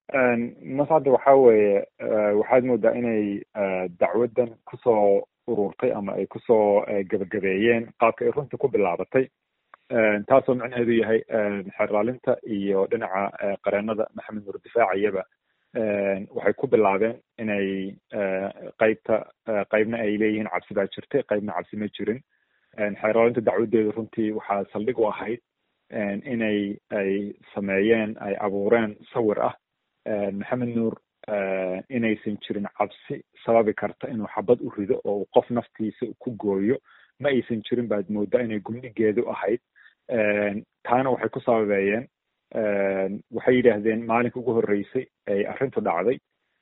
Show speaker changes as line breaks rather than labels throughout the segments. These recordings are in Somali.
mascadda waxa weeye waxaad moodaa inay dacwaddan kusoo ururtay ama ay kusoo gebagabeeyeen qaabka ay runtii ku bilaabatay taasoo micnaheedu yahay xeraalinta iyo dhinaca qareenada maxamed nuur difaaciyaba waxay ku bilaabeen inay qaybta qaybna ay leeyihiin cabsi baa jirtay qaybna cabsi ma jirin xeraalinta dacwadeedu runtii waxaa saldhig u ahayd inay ay sameeyeen ay abuureen sawir ah maxamed nuur inaysan jirin cabsi sababi karta inuu xabad u rido oo uu qof naftiisa ku gooyo ma aysan jirin baad moodaa inay gundhigeedu ahayd taana waxay ku sababeeyeen waxay yidhaahdeen maalinka ugu horreysay ay arrintu dhacday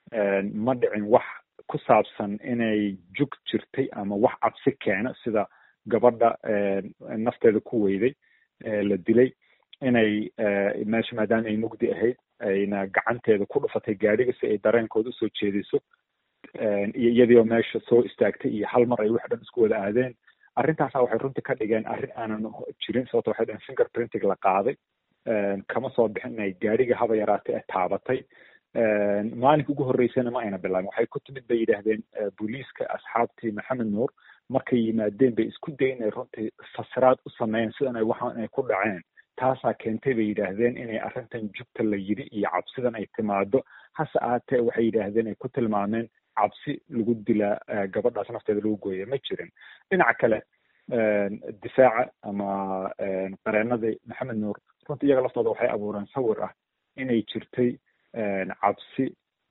ma dhicin wax ku saabsan inay jug jirtay ama wax cabsi keena sida gabadha nafteeda ku weyday la dilay inay meesha maadaama ay mugdi ahayd ayna gacanteeda ku dhufatay gaadhiga si ay dareenkooda usoo jeediso iyo iyadiioo meesha soo istaagtay iyo hal mar ay wax dhan isku wada aadeen arrintaasa waxay runtii ka dhigeen arrin aanan jirin sababto waxay dhaheen finger printing la qaaday kama soo bixin inay gaadhiga haba yaraatay ee taabatay maalinka ugu horreysayna ma ayna bilaabin waxay ku timid bay yidhaahdeen booliiska asxaabtii maxamed nuur markay yimaadeen bay isku dayen inay runtii fasiraad u sameeyeen sidan ay waxaan ay ku dhaceen taasaa keentay bay yidhaahdeen inay arrintan jugta la yidhi iyo cabsidan ay timaado hase aatee waxay yidhaahdeen ay ku tilmaameen cabsi lagu dilaa gabadhaas nafteeda lagu gooya ma jirin dhinaca kale difaaca ama qareenadii maxamed nuur runtii iyaga laftooda waxay abuureen sawir ah inay jirtay cabsi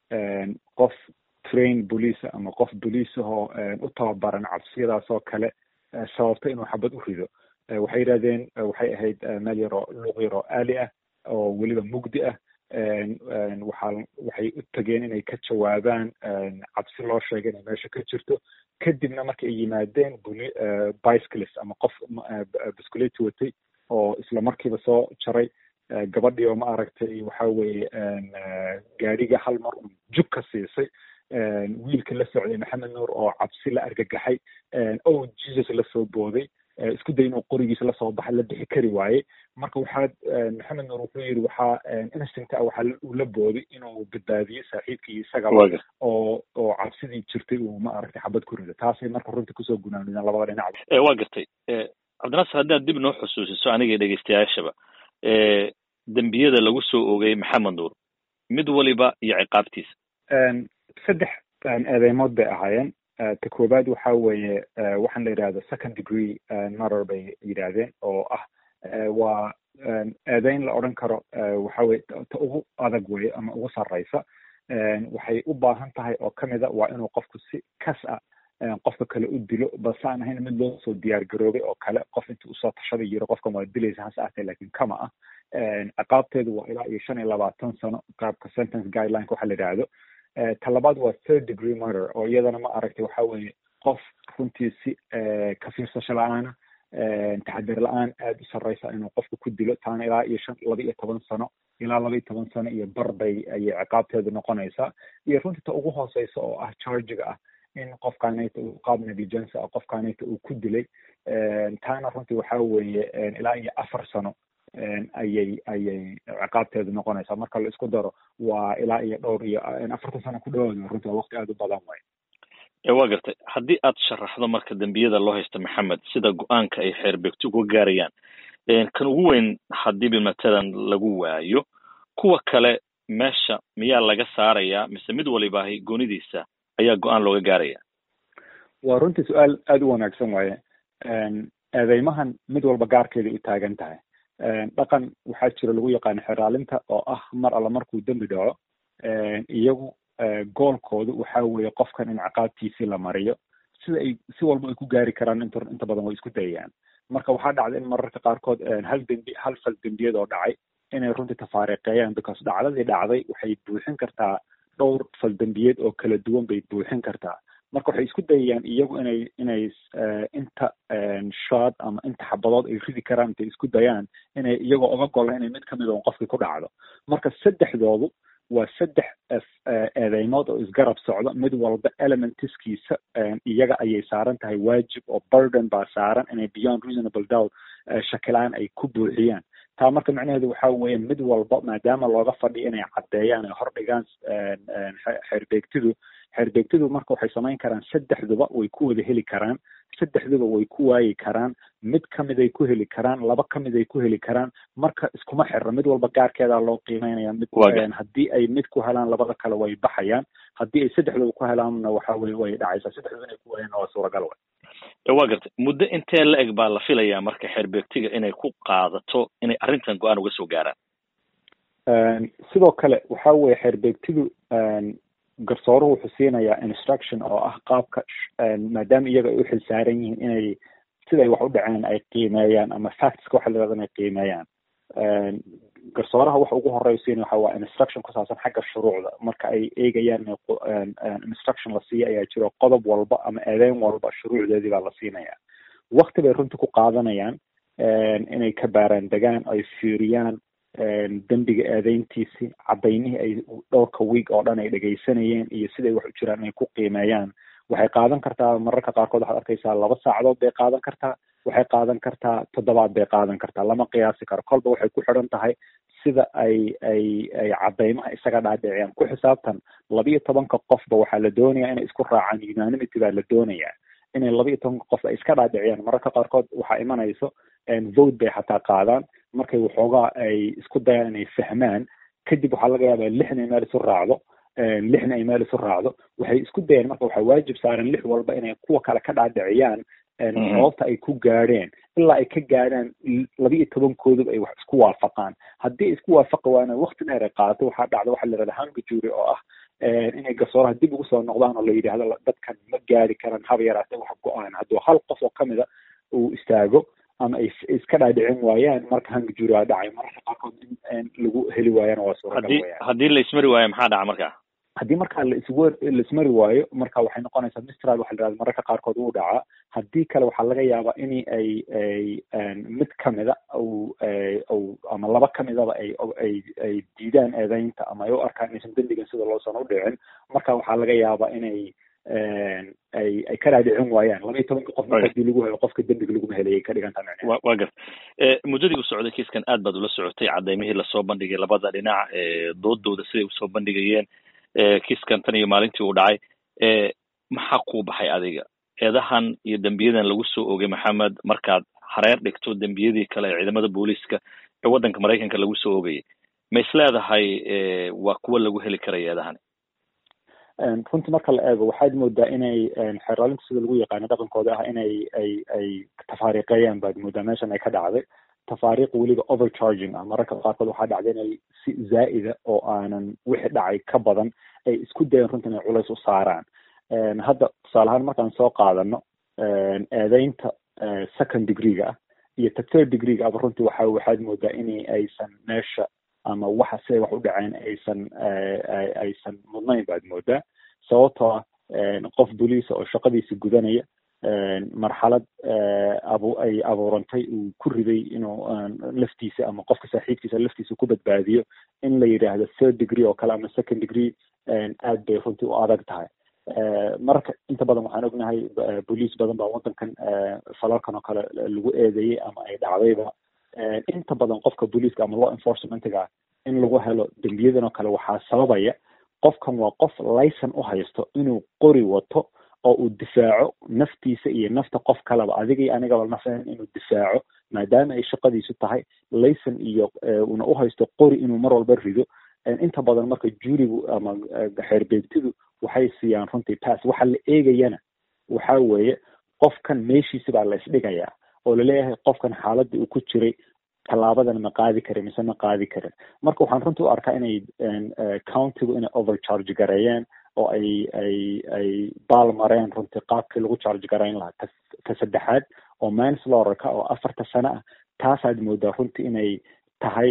qof train boliisa ama qof boliisahoo u tababaran cabsiyadaas oo kale sababta inuu xabad u rido waxay yidhahdeen waxay ahayd meel yaroo luuq yaroo aali ah oo weliba mugdi ah waxaa waxay u tageen inay ka jawaabaan cabsi loo sheegay inay meesha ka jirto kadibna marka ay yimaadeen buli bicyclist ama qof bisculeti watay oo isla markiiba soo jaray gabadhii oo ma aragtay waxa weeye gaadhiga hal mar un jug ka siisay wiilka la socday maxamed nuur oo cabsi la argagaxay o jesus lasoo booday isku day inuu qorigiisa lasoo baxa la bixi kari waayey marka waxaa maxamed nuur wuxuu yidhi waxaa instinct ah waxaa uu la booday inuu badbaadiyo saaxiibkii isagaba oo oo cabsidii jirtay uu ma aragtay xabad ku rido taasay marka runtii kusoo gunaanideen labada dhinac
waa gartay cabdinasir haddaad dib noo xusuusiso aniga dhegeystayaashaba dembiyada lagu soo oogay maxamed nuur mid waliba iyo ciqaabtiisa
saddex eedeymood bay ahaayeen ta koowaad waxa weeye waxaan la yidhahda second degree murder bay yidhaahdeen oo ah waa eedeyn la odhan karo waxa weye ta ugu adag weye ama ugu sarreysa waxay u baahan tahay oo kamida waa inuu qofku si kas ah qofka kale u dilo balse aan ahayn mid loo soo diyaar garoobay oo kale qof inta usoo tashaday yiro qofkan waa dilaysa hase ahtee lakin kama ah ciqaabteedu waa ilaa iyo shan iyo labaatan sano qaabka sentence guidelineka waxa la yidhaahdo ta labaad waa third degree murder oo iyadana ma aragtay waxa weeye qof runtii si ka fiirsasho la-aana taxadir la-aan aada u sarreysa inuu qofka ku dilo taana ilaa iyo shan laba iyo toban sano ilaa laba iyo toban sano iyo bar bay ayay ciqaabteedu noqonaysaa iyo runtii ta ugu hooseysa oo ah chargiga ah in qofkaanayta uu qaab negligence ah qofkaanayta uu ku dilay taana runtii waxa weeye ilaa iyo afar sano ayay ayay ciqaabteedu noqonaysaa marka la isku daro waa ilaa iyo dhowr iyo afartan sano ku dhawaada runtii waa waqti aada u badan way
waa gartay haddii aad sharaxdo marka dembiyada loo haysta maxamed sida go-aanka ay xeerbeegto uga gaarayaan kan ugu weyn hadiiba matalan lagu waayo kuwa kale meesha miyaa laga saarayaa mise mid walibaahi goonidiisa ayaa go-aan looga gaaraya
waa runtii su-aal aada u wanaagsan waaye eedeymahan mid walba gaarkeeday u taagan tahay dhaqan waxaa jira lagu yaqaano xeraalinta oo ah mar alla markuu dembi dhaco iyagu goolkoodu waxa weeye qofkan in ciqaabtiisii la mariyo sida ay si walba ay ku gaari karaan int inta badan way isku dayayaan marka waxaa dhacda in mararka qaarkood hal dembi hal fal dembiyad oo dhacay inay runtii tafaariqeeyaan because dhacdadii dhacday waxay buuxin kartaa dhowr fal dembiyeed oo kala duwan bay buuxin kartaa marka waxay isku dayayaan iyagu inay inay inta shod ama inta xabadood ay ridi karaan intay isku dayaan inay iyagoo oga gola inay mid kamid on qofkii ku dhacdo marka saddexdoodu waa saddex eedeymood oo isgarab socdo mid walba elementiskiisa iyaga ayay saaran tahay waajib oo burden baa saaran inay beyond reasonable doubt shakilaan ay ku buuxiyaan taa marka macnaheedu waxa weeye mid walba maadaama looga fadhiyo inay caddeeyaan ay hordhigaan xeerbeegtidu xeerbeegtidu marka waxay samayn karaan saddexduba way ku wada heli karaan saddexduba way ku waayi karaan mid kamid ay ku heli karaan laba kamid ay ku heli karaan marka iskuma xirra mid walba gaarkeedaa loo qiimeynaya mid haddii ay mid ku helaan labada kale way baxayaan haddii ay saddexduba ku helaanna waxa weye way dhacaysaa saddexduba inay ku waayaan waa suuragal way
waa gartay muddo intee la eg baa la filayaa marka xeerbeegtiga inay ku qaadato inay arrintan go-aan uga soo gaaraan
sidoo kale waxa weye xeerbeegtidu garsooruhu wuxuu siinayaa instruction oo ah qaabka maadaama iyaga ay u xil saaran yihiin inay siday wax u dhaceen ay qiimeeyaan ama factska waxa la yihahda inay qiimeeyaan garsooraha waxa ugu horeya siinaya waxa waa instruction ku saabsan xagga shuruucda marka ay eegayaan instruction la siiya ayaa jiro qodob walba ama eedeyn walba shuruucdeedii baa la siinaya wakti bay runtii ku qaadanayaan inay ka baaraan degaan ay fiiriyaan dembiga eedeyntiisi cadaynihii ay dhowrka week oo dhan ay dhegaysanayeen iyo siday wax u jiraan inay ku qiimeeyaan waxay qaadan kartaa mararka qaarkood waxaad arkaysaa laba saacadood bay qaadan kartaa waxay qaadan kartaa toddobaad bay qaadan kartaa lama qiyaasi karo kolba waxay ku xidhan tahay sida ay ay ay cadaymaha isaga dhaadhiciyaan ku xisaabtan labiyo tobanka qofba waxaa la doonayaa inay isku raacaan unanimity baa la doonayaa inay labiyo tobanka qof ay iska dhaadhiciyaan mararka qaarkood waxaa imanayso vote bay xataa qaadaan markay waxoogaa ay isku dayaan inay fahmaan kadib waxaa laga yaabaa lixna ay meel isu raacdo lixna ay meel isu raacdo waxay isku dayaan marka waxaa waajib saaran lix walba inay kuwa kale ka dhaadhiciyaan sababta ay ku gaadheen ilaa ay ka gaadhaan labiyo tobankooduba ay wax isku waafaqaan haddii isku waafaqi waana wakti dheer ay qaadato waxaa dhacda waxaa la yihahda hanga jury oo ah inay garsooraha dib ugu soo noqdaan oo la yidhaahdo dadkan ma gaari karaan haba yaraatee wax go-aan hadduu hal qof oo kamida uu istaago ama ay iska dhaadhicin waayaan marka hanga jury aa dhacay mararka qaarkood in lagu heli waayana waa suuragal
weyaan haddii la ismari waayo maxaa dhaca marka
haddii markaa laiswer laismari waayo marka waxay noqonaysaa mistral waxa la yihahda mararka qaarkood wuu dhacaa haddii kale waxaa laga yaabaa in ay ay mid kamida u ama laba kamidaba ay ay ay diidaan eedeynta ama ay u arkaan inaysan dembigan sida loosan u dhicin marka waxaa laga yaabaa inay ay ay ka dhaadhicin waayaan laba iyo tobanka qof marka hadii lagu helo qofka dembiga laguma helayay ka dhigantaa macneheed
wa wa garta muddadii u socday kiiskan aad baad ula socotay cadaymihii lasoo bandhigay labada dhinac doodooda siday usoo bandhigayeen kiiskan tan iyo maalintii uu dhacay maxaa kuu baxay adiga eedahan iyo dembiyadan lagu soo ogay maxamed markaad hareer dhigto dembiyadii kale ee ciidamada booliiska ee waddanka maraykanka lagu soo ogayay ma is leedahay waa kuwa lagu heli karaya eedahani
runtii marka la eego waxaad moodaa inay xeeraalinta sida lagu yaqaano dhaqankooda ah inay ay ay tafaariiqeeyaan baad moodaa meeshan ay ka dhacday tafaariiq weliba overcharging ah mararka qaarkood waxaa dhacday inay si zaa'ida oo aanan wixii dhacay ka badan ay isku dayeen runtii inay culays u saaraan hadda tusaale ahaan markaan soo qaadano eedeynta second degreega ah iyo ta third degreega aba runtii waxa waxaad moodaa in aysan meesha ama waxa siday wax u dhaceen aysan aysan mudnayn baad moodaa sababtoo ah qof boliisa oo shaqadiisa gudanaya marxalad abu ay abuurantay uu ku riday inuu laftiisa ama qofka saaxiibkiisa laftiisa ku badbaadiyo in la yidhaahdo third degree oo kale ama second degree aad bay runtii u adag tahay marka inta badan waxaan ognahay boliis badan baa waddankan falalkan oo kale lagu eedeeyey ama ay dhacdayba inta badan qofka booliiska ama law enforcementiga in lagu helo dembiyadan oo kale waxaa sababaya qofkan waa qof layson u haysto inuu qori wato oo uu difaaco naftiisa iyo nafta qof kaleba adiga iyo anigaba nafeen inuu difaaco maadaama ay shaqadiisu tahay layson iyo una u haysto qori inuu mar walba rido inta badan marka juurigu ama xeerbeegtidu waxay siiyaan runtii pass waxa la eegayana waxa weeye qofkan meeshiisi baa la isdhigayaa oo laleeyahay qofkan xaaladii uu ku jiray tallaabadan ma qaadi karin mise ma qaadi karin marka waxaan runtii u arkaa inay countigu inay overcharge gareeyeen oo ay ay ay baal mareen runtii qaabkii lagu charge garayn lahaa ta ta saddexaad oo manslaughterka oo afarta sano ah taasaad moodaa runtii inay tahay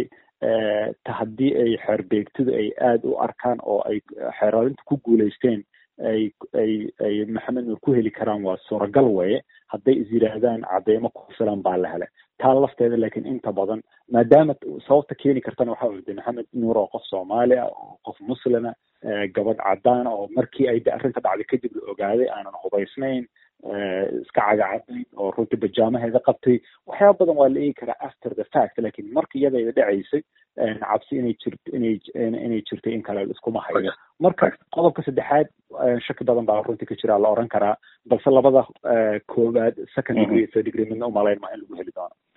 ta haddii ay xeerbeegtidu ay aada u arkaan oo ay xeeraalinta ku guulaysteen ay ay ay maxamed nur ku heli karaan waa suuragal weeye hadday is yidhaahdaan cadeymo ku filan baa la helay taa lafteeda laakiin inta badan maadaama sababta keeni kartana waxa wade maxamed nuur oo qof soomaali ah oo qof muslima gabadh cadaan oo markii ay arrinta dhacday kadib la ogaaday aanan hubaysnayn iska cagacaday oo runtii bajaamaheeda qabtay waxyaaba badan waa la eegi karaa after the fact lakin marka iyada ay dhacaysay cabsi inay jirt inay inay jirtay in kale iskuma hayo marka qodobka saddexaad shaki badan baa runtii ka jira la oran karaa balse labada koowaad second degree third degree midna umalayn maa in lagu heli doono